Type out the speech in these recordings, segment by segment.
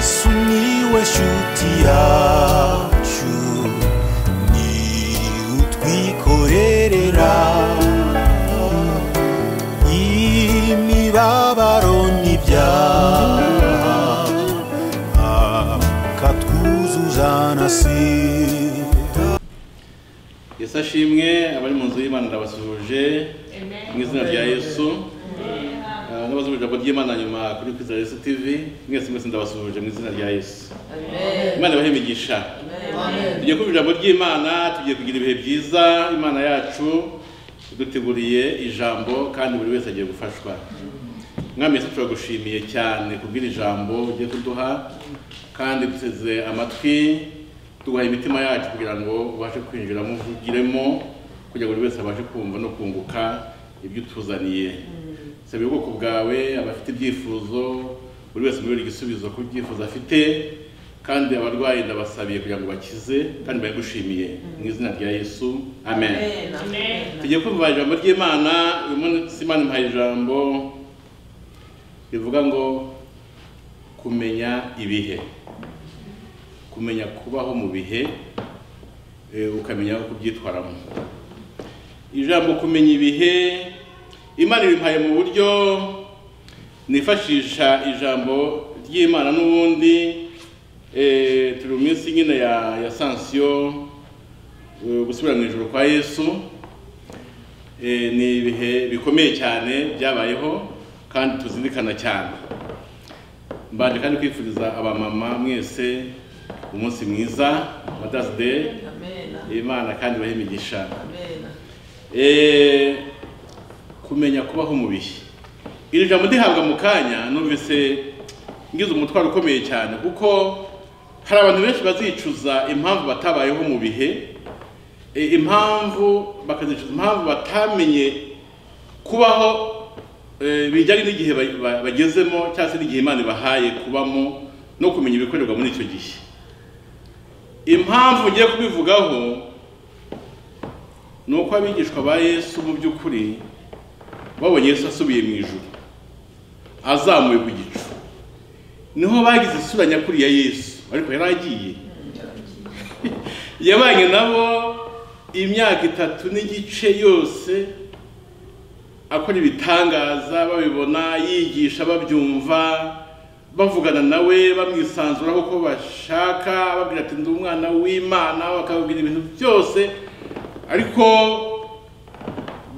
Sumiłeś utiaciu Ni utwikorerera Imibabaro n'ibyaha Akatwuzuzanasira yesu ashimwe abari mu nzu y'imana ndabasuhuje mu izina rya yesu Ah, n'abazumva ijambo ry'imana nyuma kuri kwizera yesu tv mwese mwese ndabasuhuje mu izina rya yesu imana ibahe imigisha tugiye kumva ijambo ry'imana tugiye kugira ibihe byiza imana yacu iduteguriye ijambo kandi buri wese agiye gufashwa mwami yesu turagushimiye cyane kubwira ijambo ugiye kuduha kandi duteze amatwi tuguha imitima yacu kugira ngo ubashe kwinjiramo uvugiremo kugira ngo buri wese abashe kumva no kunguka ibyo utuzaniye saba ubwoko bwawe abafite ibyifuzo buri wese muri igisubizo ku byifuzo afite kandi abarwayi ndabasabiye kugira ngo bakize kandi bayigushimiye mu izina rya yesu amen, tugiye kumva ijambo ry'imana uyu munsi imana impaye ijambo rivuga ngo kumenya ibihe kumenya kubaho mu bihe eh, ukamenya uko ubyitwaramo ijambo kumenya ibihe imana ibimpaye mu buryo nifashisha ijambo ry'imana n'ubundi eh, turi mu minsi nyine ya, ya sansiyo eh, gusubira mu ijoro kwa yesu Eh, ni ibihe bikomeye cyane byabayeho kandi tuzirikana cyane mbanje kandi kwifuriza abamama mwese umunsi mwiza madazi deyi imana kandi ibahe imigisha Eh, kumenya kubaho mu bihe iri jambo ndihabwa mu kanya numvise ngize umutwaro ukomeye cyane kuko hari abantu benshi bazicuza impamvu batabayeho mu bihe E, impamvu bakazicuza impamvu batamenye kubaho e, bijyanye n'igihe ba- ba- bagezemo cyangwa se n'igihe imana ibahaye kubamo no kumenya ibikorerwa muri icyo gihe impamvu ngiye kubivugaho ni uko abigishwa ba yesu mu by'ukuri babonye yesu asubiye mu ijuru azamuye ku gicu niho bagize isura nyakuri ya yesu ariko yari agiye yabanye nabo imyaka itatu n'igice yose akora ibitangaza babibona yigisha babyumva bavugana nawe bamwisanzuraho uko bashaka babwira ati ndi umwana w'imana bakababwira ibintu byose ariko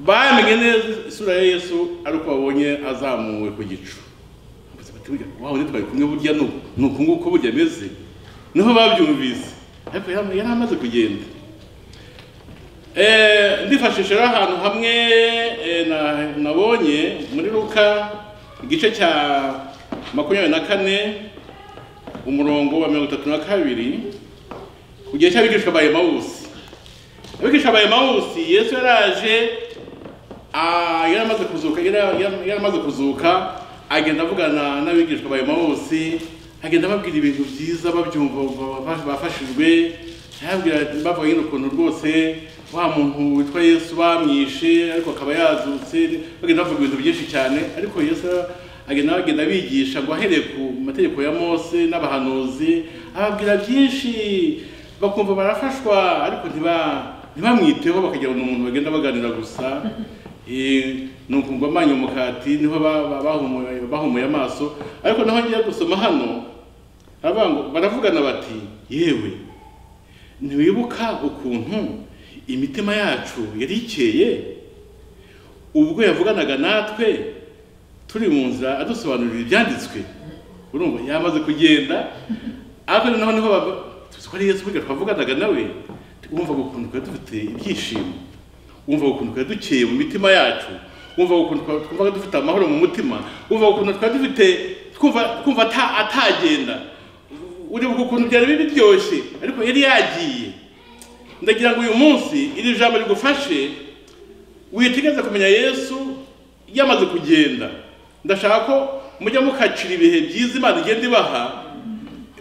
bamenye neza isura ya yesu ari uko babonye azamuwe ku gicu Bati, bati, burya, wow nitwaye kumwe burya ni uku- ni uku nguku burya ameze niho babyumvise ariko yari yari amaze kugenda Eh, ndifashisha rero ahantu hamwe eh, na- nabonye muri ruka igice cya makumyabiri na kane umurongo wa mirongo itatu na kabiri ku gihe cy'abigishwa ba emawusi abigishwa ba emawusi yesu yaraje ah, yari amaze kuzuka yari yari- yari amaze kuzuka agenda avugana n'abigishwa ba emawusi agenda ababwira ibintu byiza babyumva ba- ba- bafashijwe yababwira ati- bavuga nyine ukuntu rwose wa muntu witwa yesu bamwishe ariko akaba yazutse bagenda bavuga ibintu byinshi cyane ariko yesu agenda bagenda bigisha ngo ahereye ku mategeko ya mose n'abahanuzi ababwira byinshi bakumva barafashwa ariko ntiba- ntibamwiteho bakagira ngo ni umuntu bagenda baganira gusa Eh, nuko ngo amanyu umukati niho ba- ba- bahumuye bahumuye amaso ariko naho ngiye gusoma hano baravuga ngo- baravugana bati yewe ntiwibuka ukuntu imitima yacu yari ikeye ubwo yavuganaga natwe turi mu nzira adusobanurira ibyanditswe urumva yamaze kugenda ariko noneho niho bava- tuzi ko ari yesu burya twavuganaga nawe wumvaga ukuntu twari dufite ibyishimo wumvaga ukuntu twari dukeye mu mitima yacu wumvaga ukuntu twa- twumvaga dufite amahoro mu mutima wumvaga ukuntu twari dufite twumva twumva ata- atagenda uribuka ukuntu byari biryoshye ariko yari yagiye ndagira ngo uyu munsi iri jambo rigufashe witegeze kumenya yesu yamaze kugenda ndashaka ko mujya mukacira ibihe byiza imana igenda ibaha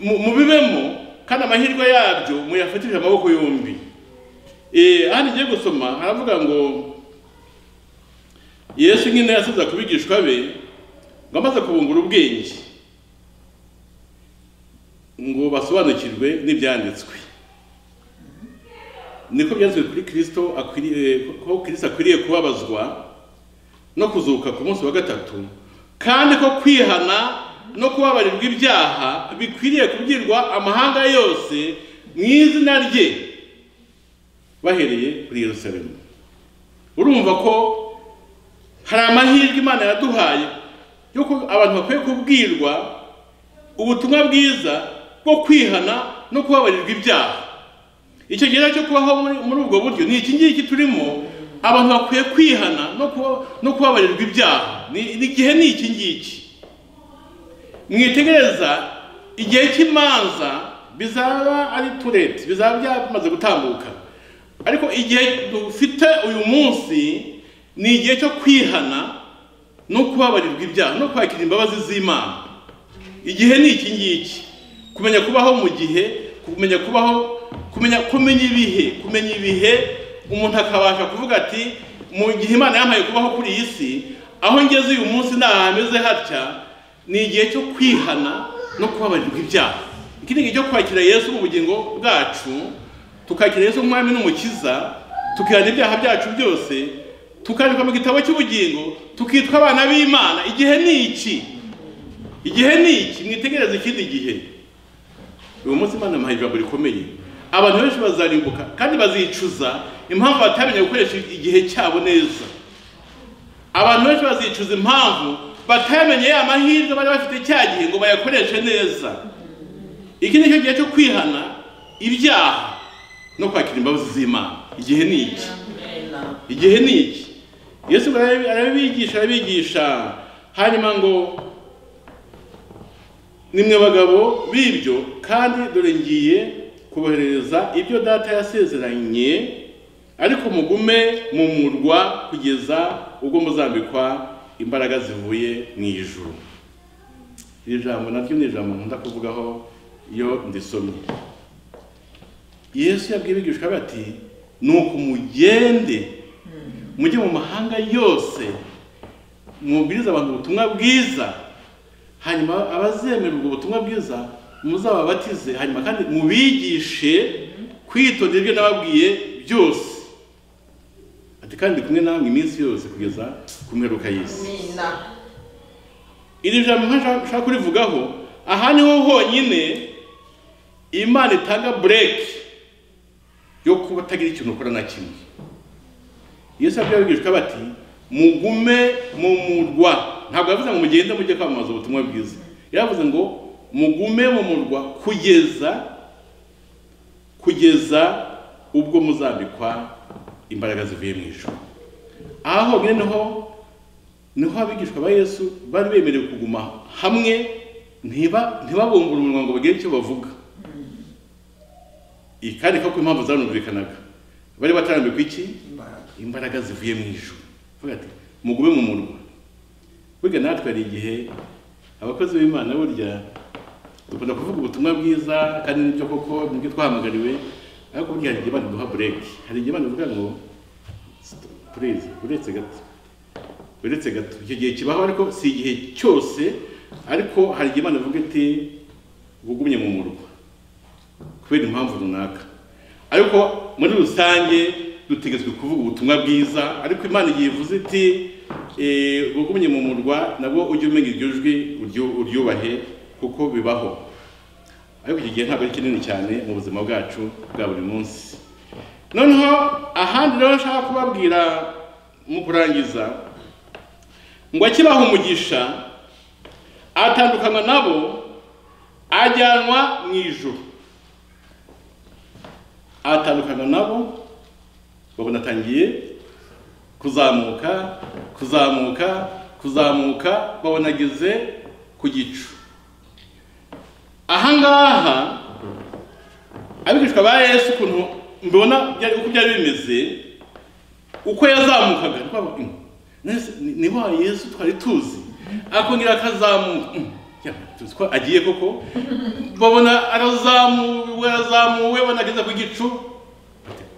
mu- mubibemo kandi amahirwe yabyo muyafatishije amaboko yombi Eh, hano ngiye gusoma haravuga ngo yesu nyine yasize ku bigishwa be ngo amaze kubungura ubwenge ngo basobanukirwe n'ibyanditswe niko byanditswe kuri kirisito akwiriye ko kirisito akwiriye kubabazwa no kuzuka ku munsi wa gatatu kandi ko kwihana no kubabarirwa ibyaha bikwiriye kubwirwa amahanga yose mu izina rye bahereye kuri yerusalemu urumva ko hari amahirwe imana yaduhaye yuko abantu bakwiye kubwirwa ubutumwa bwiza bwo kwihana no kubabarirwa ibyaha icyo gihe cyo kubaho muri- muri ubwo buryo ni iki ngiki turimo abantu bakwiye kwihana no kuba- no kubabarirwa ibyaha Ni- ni igihe ni iki ngiki mwitegereza igihe cy'imanza bizaba ari tureti bizaba byamaze gutambuka ariko igihe dufite uyu munsi ni igihe cyo kwihana no kubabarirwa ibyaha no kwakira imbabazi z'imana igihe ni iki ngiki kumenya kubaho mu gihe kumenya kubaho kumenya kumenya ibihe kumenya ibihe umuntu akabasha kuvuga ati mu gihe imana yampaye kubaho kuri iyi si aho ngeze uyu munsi ni hameze hatya ni igihe cyo kwihana no kubabarirwa ibyaha iki ni igihe cyo kwakira yesu mu bugingo bwacu tukakira yesu nk'umwami n'umukiza tukihana ibyaha byacu byose tukandikwa mu gitabo cy'ubugingo tukitwa abana b'imana igihe ni iki igihe ni iki mwitegereze ikindi gihe uyu munsi imana imuhaye ijambo rikomeye abantu benshi bazarimbuka kandi bazicuza impamvu batamenye gukoresha igihe cyabo neza abantu benshi bazicuza impamvu batamenye ya mahirwe bari bafite cya gihe ngo bayakoreshe neza iki ni cyo gihe cyo kwihana ibyaha no kwakira imbabazi z'imana igihe ni iki igihe ni iki yesu arabi- arabibigisha arabigisha hanyuma ngo nimwe bagabo b'ibyo kandi dore ngiye kuboherereza ibyo data yasezeranye ariko mugume mu murwa kugeza ubwo muzambikwa imbaraga zivuye mu ijuru iri jambo naryo ni ijambo nkunda kuvugaho iyo ndisomye yesu yabwiye abigishwa be ati nuko mugende mujye mu mahanga yose mubwirize abantu ubutumwa bwiza hanyuma abazemera ubwo butumwa bwiza muzababatize hanyuma kandi mubigishe kwitondera ibyo nababwiye byose ati kandi kumwe namwe iminsi yose kugeza ku mperuka y'isi iri jambo nka nshaka- nshaka kurivugaho aha niho honyine imana itanga bureki yo kuba utagira ikintu ukora na kimwe yesu yabwiye abigishwa bati mugume mu murwa ntabwo yavuze ngo mugende mujye kwamamaza ubutumwa bwiza yaravuze ngo mugume mu murwa kugeza kugeza ubwo muzambikwa imbaraga zivuye mu ijuru aha honyine niho niho abigishwa ba yesu bari bemerewe kuguma hamwe ntiba ntibabumbure umunwa ngo bagire icyo bavuga iyi kandi ko ku mpamvu zanumvikanaga bari batarambikwa iki imbaraga zivuye mu ijuru Avuga ati mugume mu murwa burya natwe hari igihe abakozi b'imana burya dukunda kuvuga ubutumwa bwiza kandi nibyo koko nibyo twahamagariwe ariko burya hari igihe imana iduha bureki hari igihe imana ivuga ngo "Stop, please uretse gato uretse gato icyo gihe kibaho ariko si igihe cyose ariko hari igihe imana ivuga iti gugumye mu murwa kubera impamvu runaka ariko muri rusange dutegetswe kuvuga ubutumwa bwiza ariko imana igiye ivuze iti eh, bugumye mu murwa nabwo ujye umenya iryo jwi uryu- uryubahe kuko bibaho ariko iki gihe ntabwo ari kinini cyane mu buzima bwacu bwa buri munsi noneho ahandi rero nshaka kubabwira mu kurangiza ngo akibaha umugisha atandukanywa nabo ajyanwa mu ijuru atandukana nabo babona atangiye kuzamuka kuzamuka kuzamuka babona ageze ku gicu ahangaha abigishwa ba yesu ukuntu mbona byari- uko byari bimeze uko yazamukaga niko bavuga, "Mm, nese ni- ni wa yesu twari tuzi akongera akazamuka Mm, ya, tuzi ko agiye koko babona arazamuwe arazamuwe banageza ku gicu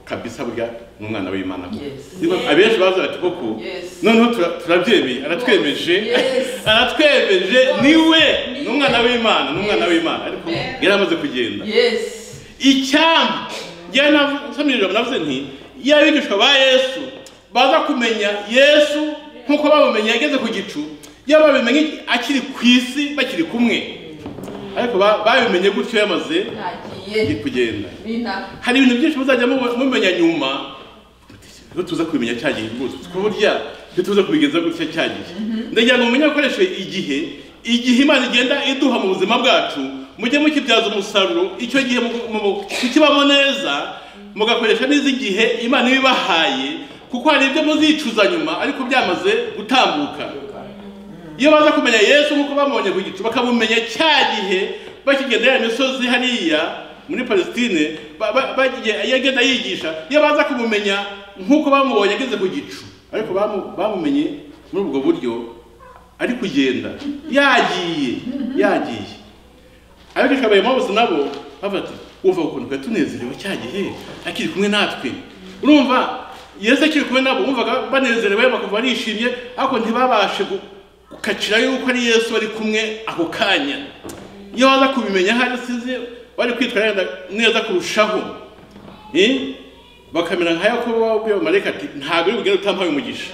kabisa burya ni umwana w'imana koko Yes. Niba Yes. abenshi baza bati koko Yes. noneho tura- turabyemeye aratwemeje Yes. aratwemeje Yes. niwe Ni ni umwana we. w'imana ni umwana Yes. w'imana ariko Amen. yari amaze kugenda Yes. icyambu yanasamirira navuze nti iyo abigishwa ba yesu baza kumenya yesu nk'uko bamumenye yageze ku gicu iyo babimenye akiri ku isi bakiri kumwe ariko ba- babimenye gutyo yamaze Nagiye. kugenda Nina. hari ibintu byinshi muzajya mubu- mumenya nyuma iyo tuza kubimenya cya gihe rwose ku burya iyo tuza kubigenza gutya cya gihe ndagira ngo mumenye gukoresha igihe igihe imana igenda iduha mu buzima bwacu mujye mukibyaza umusaruro icyo gihe mu- mu- kukibamo neza mugakoresha neza igihe imana iba ibahaye kuko hari ibyo muzicuza nyuma ariko byamaze gutambuka iyo baza kumenya yesu nk'uko bamubonye ku gicu bakamumenya cya gihe bakigenda ya misozi hariya muri palestine ba- ba- bagiye- yagenda yigisha iyo baza kumumenya nk'uko bamubonye ageze ku gicu ariko bamu- bamumenye muri ubwo buryo ari kugenda yagiye yagiye abigishwa ba Emawusi nabo bavuga ati wumva ukuntu twari tunezerewe cya gihe akiri kumwe natwe urumva yesu akiri kumwe nabo wumvaga banezerewe bakumva barishimye ariko ntibabashe gu- gukacira yuko ari yesu bari kumwe ako kanya iyo baza kubimenya hari sizi bari kwitwara neza kurushaho Eh? bakamera nka yakobo wabwiye marayika ati ntabwo uri bugende utampaye umugisha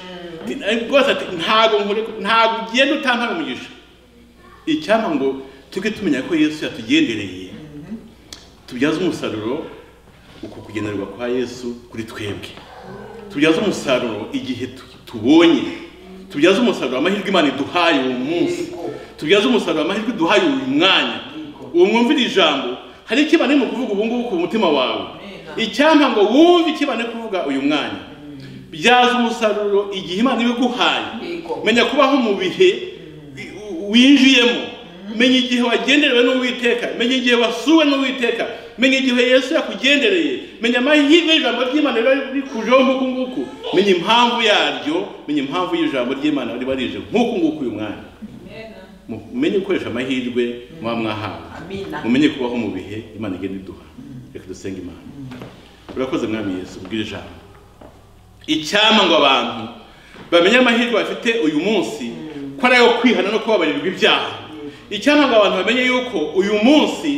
Ati, "Ariko rwose ati ntabwo nkore- ntabwo ugenda utampaye umugisha icyampa ngo tujye tumenya ko yesu yatugendereye tubyaze umusaruro uko kugenerwa kwa yesu kuri twebwe tubyaze umusaruro igihe tu- tubonye tubyaze umusaruro amahirwe imana iduhaye uwo munsi tubyaze umusaruro amahirwe iduhaye uyu mwanya uwo mwumvira ijambo hari icyo imana irimo kuvuga ubu ngubu ku mutima wawe icyampa ngo wumve icyo imana iri kuvuga uyu mwanya byaze umusaruro igihe imana ibiguhaye Yego. menya kubaho mu bihe wi- winjiyemo menya igihe wagenderewe n'uwiteka menya igihe wasuwe n'uwiteka menya igihe yesu yakugendereye menya amahirwe y'ijambo ry'imana riba rikujeho nk'uku nguku menya impamvu yaryo menya impamvu y'ijambo ry'imana riba rije nk'uku nguku uyu mwanya mumenye gukoresha amahirwe muba mwahawe Amina. mumenye kubaho mu bihe imana igenda iduha reka dusenge imana urakoze mwami yesu ubwira ijambo icyampa ngo abantu bamenye amahirwe bafite uyu munsi ko ari ayo kwihana no kubabarirwa ibyaha icyampa ngo abantu bamenye yuko uyu munsi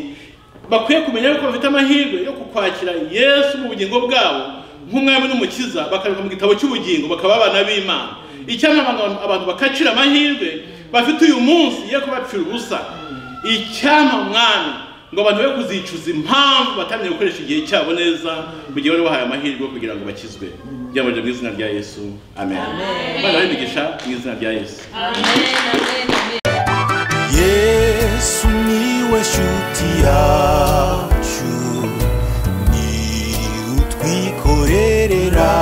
bakwiye kumenya yuko bafite amahirwe yo kukwakira yesu mu bugingo bwabo nk'umwami n'umukiza bakabika mu gitabo cy'ubugingo bakaba abana b'imana icyampa ngo abantu- abantu bakacira amahirwe bafite uyu munsi yo kubapfira ubusa icyampa mwami ngo abantu be kuzicuza impamvu batamenye gukoresha igihe cyabo neza mu gihe bari bahaye amahirwe kugira ngo bakizwe byambaje mu izina rya yesu amen bana b'imigisha mu izina rya yesu yesu niwe shuti yacu ni utwikorerera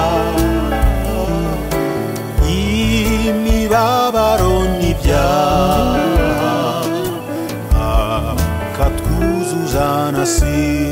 imibabaro n'ibyaha akatwuzuzana si